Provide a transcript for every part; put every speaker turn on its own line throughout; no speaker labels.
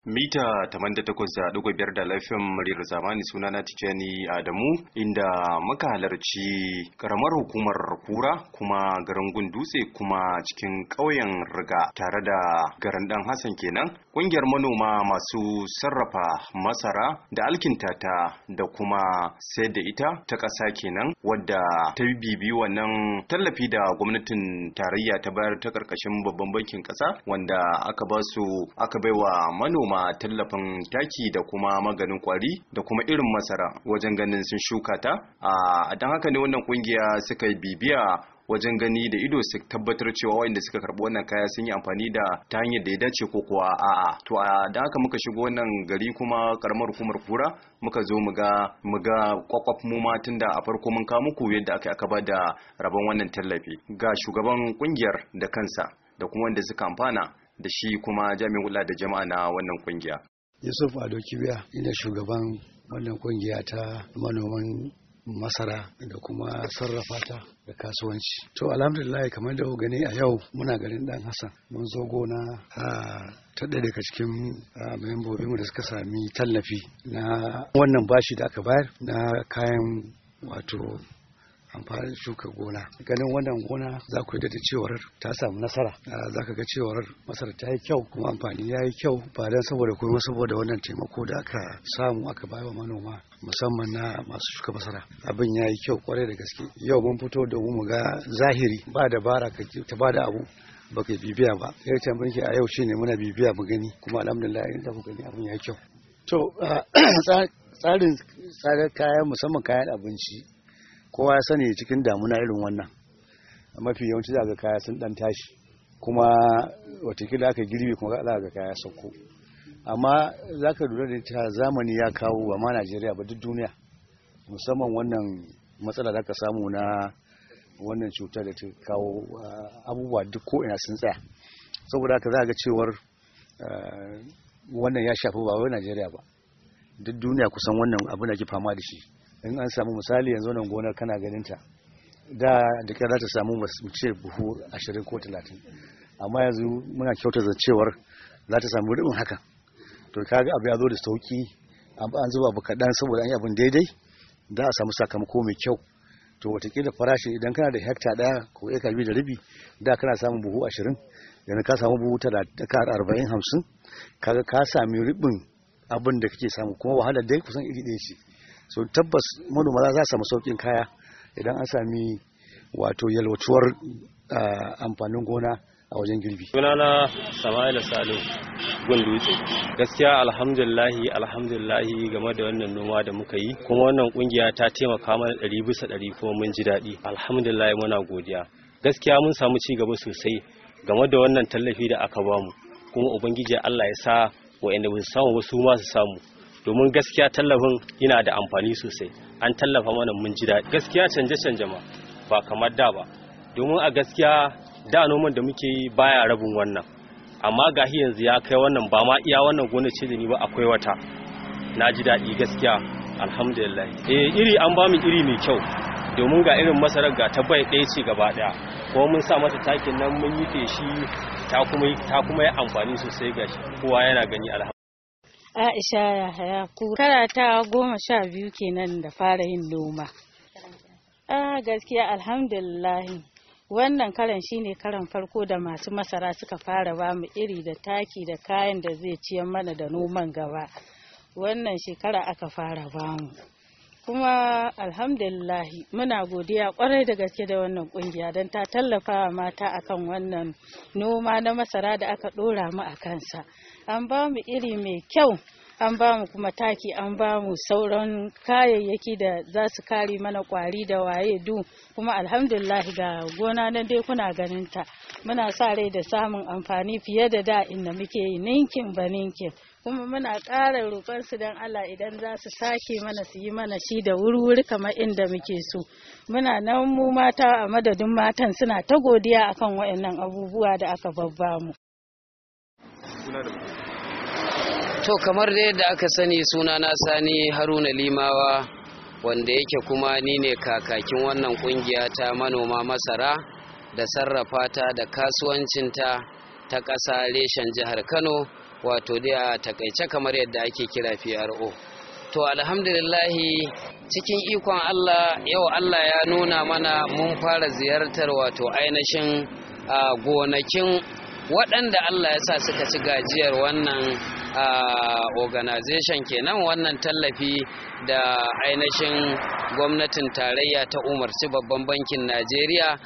mita 88.5 da laifin muryar zamani suna na tijani adamu inda muka halarci karamar hukumar kura kuma garin gundutse kuma cikin ƙauyen riga tare da garin dan hassan kenan ƙungiyar manoma masu sarrafa masara da alkintata da kuma sayar da ita ta ƙasa kenan wadda ta bibi wannan tallafi da gwamnatin tarayya ta bayar ta ƙarƙashin babban bankin ƙasa wanda aka ba su aka baiwa manoma tallafin taki da kuma maganin kwari da kuma irin masara wajen ganin sun shuka ta a don haka ne wannan kungiya suka bibiya wajen gani da ido su tabbatar cewa wanda suka karbi wannan kaya sun yi amfani da ta hanyar da ya dace ko kuwa a'a to a da haka muka shigo wannan gari kuma karamar hukumar kura muka zo mu ga mu ga kwakwaf mu ma tunda a farko mun kawo muku yadda aka aka ba da rabon wannan tallafi ga shugaban kungiyar da kansa da kuma wanda suka amfana da shi kuma jami'in kula da jama'a na wannan kungiya.
Yusuf Ado Kibiya ina shugaban wannan kungiya ta manoman masara da kuma sarrafa ta da kasuwanci. To alhamdulillah kamar da gani a yau muna garin Dan Hassan mun zo gona a ta ɗaya daga cikin membobinmu da suka sami tallafi na wannan bashi da aka bayar na kayan wato amfanin shuka gona ganin wannan gona za ku da cewar ta samu nasara za ka ga cewar masara ta yi kyau kuma amfani ya yi kyau ba don saboda kuma saboda wannan taimako da aka samu aka bai wa manoma musamman na masu shuka masara abin ya yi kyau kwarai da gaske yau mun fito da mu ga zahiri ba dabara ka ta ba da abu baka bibiya ba sai ta mulki a yau shine muna bibiya mu gani kuma alhamdulillah in da ku gani abin ya yi kyau to tsarin tsarin kayan musamman kayan abinci kowa ya sani cikin damuna irin wannan mafi yawanci za ga kaya sun dan tashi kuma watakila aka girbe kuma za ga kaya sauko amma za ka lura da ta zamani ya kawo ba ma najeriya ba duk duniya musamman wannan matsala da aka samu na wannan cutar da ta kawo abubuwa duk ko'ina sun tsaya saboda haka za ga cewar wannan ya shafi ba wai najeriya ba duk duniya kusan wannan abin da ke fama da shi in an samu misali yanzu nan gonar kana ganin ta da da kyar za ta samu mu ce buhu 20 ko 30 amma yanzu muna kyauta da cewar za ta samu rubin hakan to kaga abu ya zo da sauki an zuba abu kaɗan saboda an yi abin daidai da a samu sakamako mai kyau to watakila farashi idan kana da hekta ɗaya ko eka biyu da rabi da kana samun buhu 20 yanzu ka samu buhu 40 50 kaga ka sami ribin abin da kake samu kuma wahalar dai kusan iri ɗaya ce so tabbas manoma za su samu saukin kaya idan an sami wato yalwatuwar amfanin gona a wajen girbi.
sunana sama'ila salim gundutse gaskiya alhamdulillahi alhamdulillahi game da wannan noma da muka yi kuma wannan kungiya ta taimaka mana ɗari bisa ɗari kuma mun ji daɗi alhamdulillahi muna godiya gaskiya mun samu ci gaba sosai game da wannan tallafi da aka bamu kuma ubangiji allah ya sa wa'anda ba su samu ba su ma su samu domin gaskiya tallafin yana da amfani sosai an tallafa mana mun ji daɗi gaskiya canje-canje ma ba kamar da ba domin a gaskiya da noman da muke yi baya rabin wannan amma ga yanzu ya kai wannan ba ma iya wannan gona ce da ni ba akwai wata na ji daɗi gaskiya alhamdulillah eh iri an ba mu iri mai kyau domin ga irin masarar ga ta bai ɗaya ce gaba ɗaya kuma mun sa mata takin nan mun yi feshi ta kuma ta kuma yi amfani sosai ga shi kowa yana gani alhamdulillah
Aisha Yahaya kara ta goma sha biyu kenan da fara yin noma. Ah gaskiya alhamdulillah wannan karan shine karan farko da masu masara suka fara ba mu iri da taki da kayan da zai ciyar mana da noman gaba. Wannan shekara aka fara ba mu. Kuma alhamdulillah muna godiya kwarai da gaske da wannan kungiya don ta tallafa wa mata akan wannan noma na masara da aka dora mu a kansa. an ba mu iri mai kyau an ba mu kuma taki an ba mu sauran kayayyaki da za su kare mana kwari da waye du kuma alhamdulillah ga gona na dai kuna ganin ta muna sa rai da samun amfani fiye da da inda muke yi ninkin ba ninkin kuma muna ƙara roƙon su don Allah idan za su sake mana su yi mana shi da wuri-wuri kamar inda muke so muna nan mu mata a madadin matan suna ta godiya akan waɗannan abubuwa da aka babba mu
To kamar da yadda aka sani suna na sani Haruna Limawa wanda yake kuma ni ne kakakin wannan kungiya ta manoma masara da sarrafa ta da kasuwancinta ta ƙasa reshen jihar Kano wato dai a takaice kamar yadda ake kira PRO to alhamdulillahi cikin ikon Allah yau Allah ya nuna mana mun fara ziyartar wato ainihin gonakin waɗanda Allah ya sa suka ci gajiyar wannan organization kenan wannan tallafi da ainihin gwamnatin tarayya ta umarci babban bankin najeriya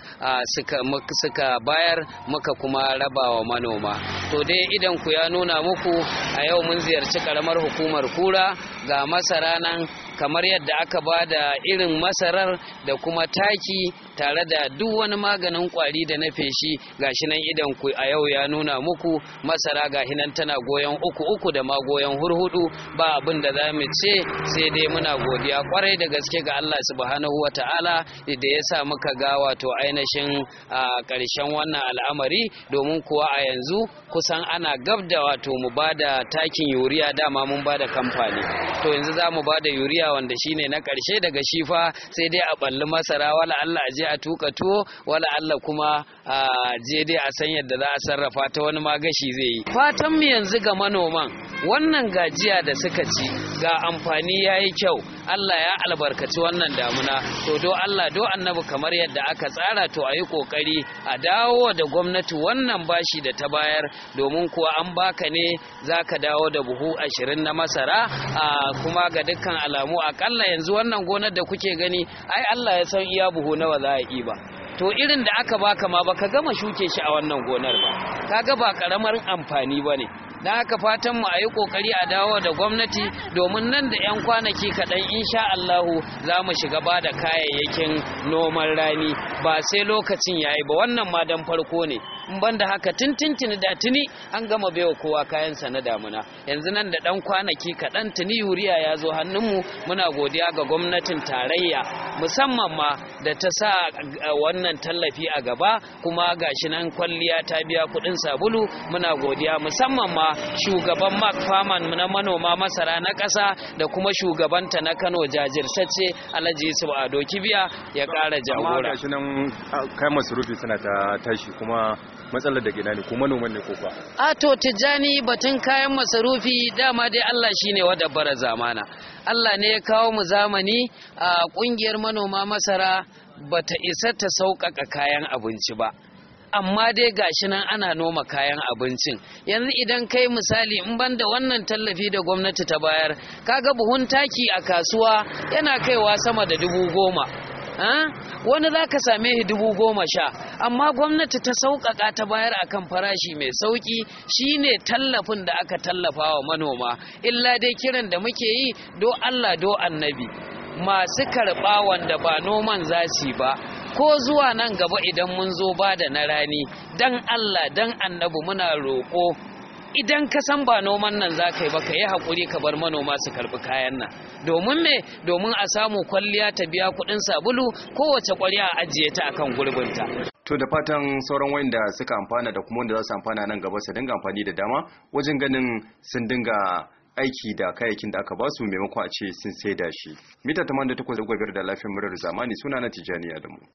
suka bayar muka kuma raba wa manoma to dai idan ku ya nuna muku a yau mun ziyarci karamar hukumar kura ga masara nan kamar yadda aka ba da irin masarar da kuma taki tare da duk wani maganin kwari da na feshi gashi nan idan ku a yau ya nuna muku masara gashi nan tana goyon uku uku da ma goyon hurhudu ba abin da za mu ce sai dai muna godiya kwarai da gaske ga Allah subhanahu wa ta'ala da ya sa muka ga wato ainihin a ƙarshen wannan al'amari domin kuwa a yanzu kusan ana gab da wato mu ba da takin yuriya dama mun ba da kamfani to yanzu za mu ba da yuriya wanda shine na ƙarshe daga shifa sai dai a balli masara wala Allah je a tuka tuwo wala Allah kuma a je dai a san yadda za a sarrafa ta wani magashi zai yi fatan mu yanzu ga manoman wannan gajiya da suka ci ga amfani yayi kyau Allah ya albarkaci wannan damuna to do Allah do annabi kamar yadda aka tsara to a yi kokari a dawo da gwamnati wannan bashi da ta bayar domin kuwa an baka ne zaka dawo da buhu ashirin na masara a kuma ga dukkan alamu akalla yanzu wannan gonar da kuke gani ai Allah ya san iya buhu nawa za a yi ba to irin da aka baka ma baka gama shuke shi a wannan gonar ba kaga ba karamar amfani bane da haka fatan mu a yi kokari a dawo da gwamnati domin nan da 'yan kwanaki kaɗan insha Allahu za mu shiga ba da kayayyakin noman rani ba sai lokacin yayi ba wannan ma dan farko ne in ban da haka tintintini da tuni an gama baiwa kowa kayansa na damuna yanzu nan da ɗan kwanaki kaɗan tuni yuriya ya zo hannunmu muna godiya ga gwamnatin tarayya musamman ma da ta sa wannan tallafi a gaba kuma gashi nan kwalliya ta biya kuɗin sabulu muna godiya musamman ma shugaban mark farman na manoma masara na ƙasa da kuma shugabanta na kano jajirtacce alhaji yusuf ado kibiya ya ƙara jagora
gashi nan kayan masarufi suna ta tashi kuma matsalar da gina ne ko manoman ne ko ba
a to tijjani batun kayan masarufi dama dai Allah shine wadda bara zamana Allah ne ya kawo mu zamani a kungiyar manoma masara bata isa ta sauƙaƙa kayan abinci ba amma dai gashi nan ana noma kayan abincin yanzu idan kai misali in banda wannan tallafi da gwamnati ta bayar kaga buhun taki a kasuwa yana kaiwa sama da dubu goma wani za ka same shi dubu goma sha amma gwamnati ta sauƙaƙa ta bayar akan farashi mai sauƙi shine tallafin da aka tallafa wa manoma illa dai kiran da muke yi do Allah do annabi masu karɓa wanda ba noman za su ba ko zuwa nan gaba idan mun zo ba da na rani dan Allah dan annabi muna roƙo idan ka san ba noman nan za ka yi ba ka yi haƙuri ka bar manoma su karɓi kayan nan domin me domin a samu kwalliya ta biya kuɗin sabulu kowace ƙwarya a ajiye ta akan gurbinta
To da fatan sauran wayanda suka amfana da kuma wanda za su amfana nan gaba su dinga amfani da dama wajen ganin sun dinga aiki da kayayyakin da aka basu maimako a ce sun saida shi. Mita 88.5 da lafiyar murar zamani suna na Tijjani Adamu.